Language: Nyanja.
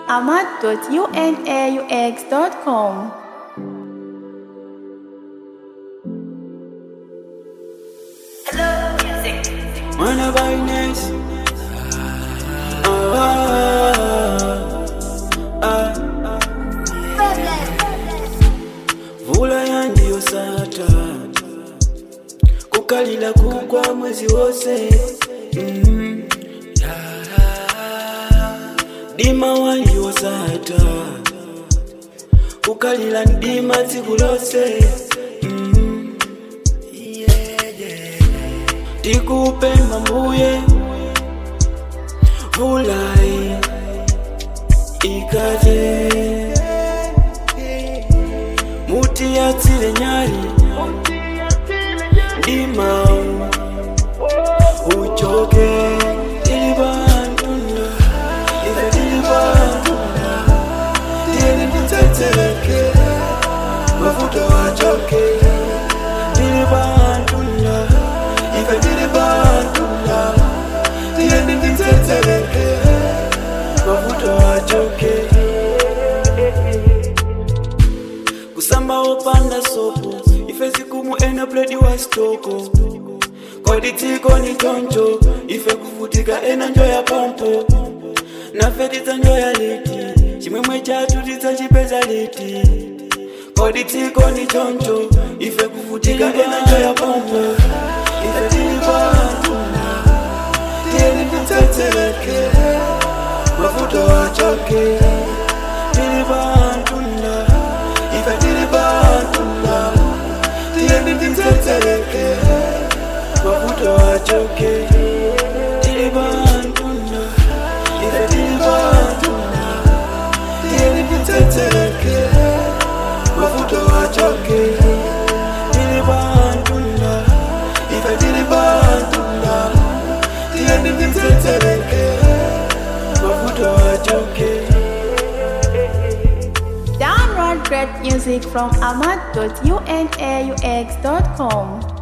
ahmad.unaux.com. Wanna buy nice. Ah, ah, ah. Vula yandiyo sata kukalila kugwa mwezi wose mm. dima wandiyo sata kukalila ndima tsiku lose mm. tikupemba mbuye vulai ikaze muti yatsile nyali ndimau uchoke tili bantunda ife tili bantunda tili nditsetseleke mafuta wachoke tili bantunda ife tili bantunda tili nditsetseleke mafuta wachoke kusamba opanda sopo ife zikumu ena pledi wa stoko kodi tiko ni choncho ife kuvutika ena njo ya pompo nafe tidza njo ya liti chimwemwe chatu tidza chipeza liti kodi tiko ni choncho ife kuvutika ena njo ya pompo ife tili bantunda tili nditsetseleke mafuta wachoke tili bantunda ife tili bantunda tiyeni nditsetseleke mafuta wachoke tili bantunda ife tili bantunda tiyeni nditsetseleke mafuta wachoke tili bantunda ife tili bantunda tiyeni nditsetseleke mafuta wachoke Download great music from ahmad.unaux.com.